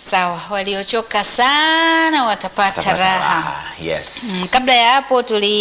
Sawa, waliochoka sana watapata Tapata raha. raha. Yes. Mm, kabla ya hapo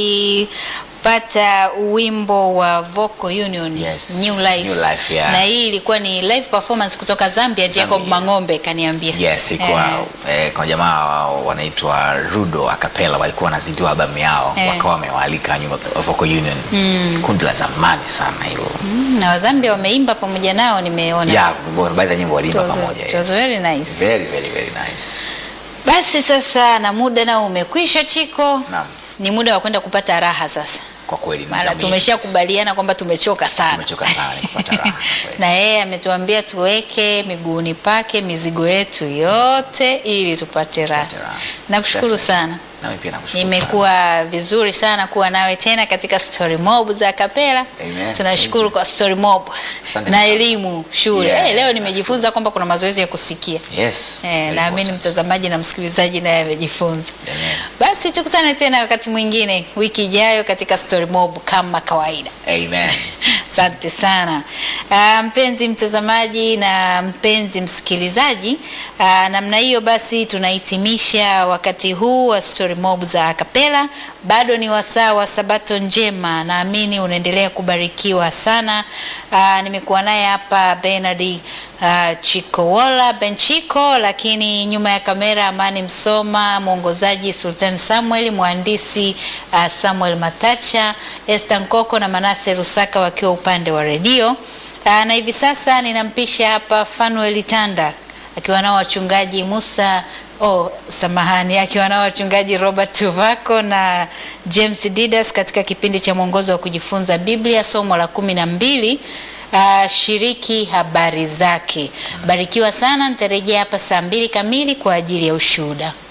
tulipata wimbo wa Vocal Union Yes, New Life. New Life, yeah. Na hii ilikuwa ni live performance kutoka Zambia, Jacob Zambia. Mang'ombe kaniambia. Yes, ikuwa Eh. eh, kuna jamaa wa- wanaitwa Rudo Acapella walikuwa wanazindua albamu yao Eh. wakawa wamewaalika nyuma Vocal Union. Kundi la zamani sana hilo. Mm, na Wazambia wameimba pamoja nao nimeona. Yeah, baadhi ya nyimbo waliimba It was- pamoja. it was yes. very nice. Very very very nice. Basi sasa na muda nao umekwisha Chiko. Naam. Ni muda wa kwenda kupata raha sasa. Kwa kweli ni Maana zamu yetu. tumeshakubaliana kwamba tumechoka sana. Tumechoka sana ni kupata raha. kwa kweli. na yeye ametuambia tuweke miguuni pake mizigo yetu yote ili tupate raha. Tupate raha. Nakushukuru Definitely. sana. Nami pia nakushukuru sana. Imekuwa vizuri sana kuwa nawe tena katika Story Mob za Kapela. Amen. Tunashukuru kwa Story Mob Asante na sana. elimu shule. Yeah, Eh, leo nimejifunza kwamba kuna mazoezi ya kusikia. Yes. Eh, very naamini important. mtazamaji na msikilizaji naye amejifunza. Amen. Basi tukutane tena wakati mwingine wiki ijayo katika Story Mob kama kawaida. Amen. Asante sana Ah, mpenzi mtazamaji na mpenzi msikilizaji. ah, namna hiyo basi tunahitimisha wakati huu wa Story Mob za Akapela. Bado ni wasaa wa Sabato njema, naamini unaendelea kubarikiwa sana. Ah, nimekuwa naye hapa Bernard uh, Chikowola Benchiko, lakini nyuma ya kamera Amani Msoma, mwongozaji Sultan Samuel, mhandisi uh, Samuel Matacha, Esther Nkoko na Manase Rusaka wakiwa upande wa redio. Uh, na hivi sasa ninampisha hapa Fanuel Tanda akiwa nao wachungaji Musa oh, samahani, akiwa nao wachungaji Robert Tuvako na James Didas katika kipindi cha mwongozo wa kujifunza Biblia somo la kumi na mbili. Uh, shiriki habari zake. Barikiwa sana, nitarejea hapa saa mbili kamili kwa ajili ya ushuhuda.